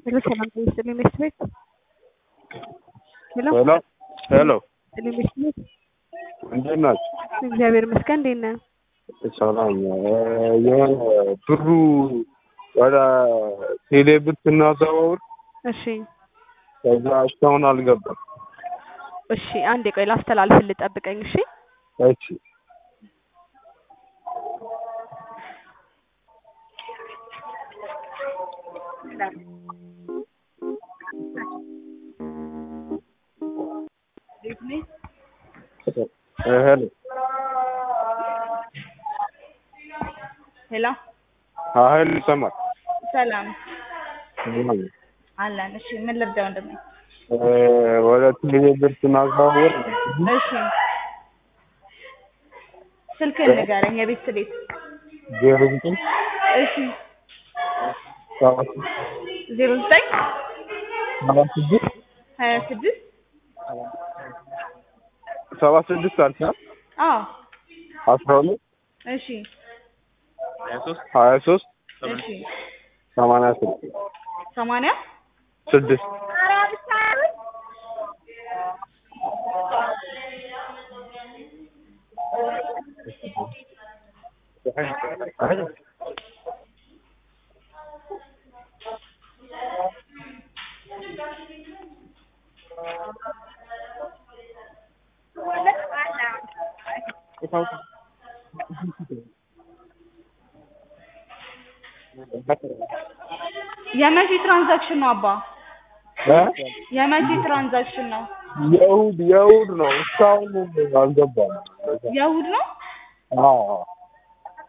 ሄሎ ሰላም ጤና ይስጥልኝ መስት ቤት ሄሎ ሄሎ ሄሎ ይስጥልኝ መስት ቤት እንዴት ናችሁ? እግዚአብሔር ይመስገን እንዴት ነህ? ሰላም የሆነ ብሩ ወደ ቴሌ ብር ስናዘዋውር እሺ ከዛ እስካሁን አልገባም። እሺ አንዴ ቆይ ላስተላልፍልህ ጠብቀኝ እሺ እሺ ሄሎ ሄሎ ሀይል ይሰማል። ሰላም አለን። እሺ ምን ልርዳ ወንድሜ? ወደ ቴሌ ብር ስናዘዋውር እሺ ስልክህን ንገረኝ፣ የቤት ቤት። ዜሮ ዘጠኝ እሺ ሰባት ዜሮ ዘጠኝ ሰባት ስድስት ሀያ ስድስት ሰባት ስድስት አልቻል አዎ አስራ ሁለት እሺ ሀያ ሶስት እሺ ሰማንያ ስድስት ሰማንያ ስድስት የመቼ ትራንዛክሽን ነው አባ? እ? የመቼ ትራንዛክሽን ነው? የእሑድ የእሑድ ነው እስካሁን አልገባም። የእሑድ ነው? አዎ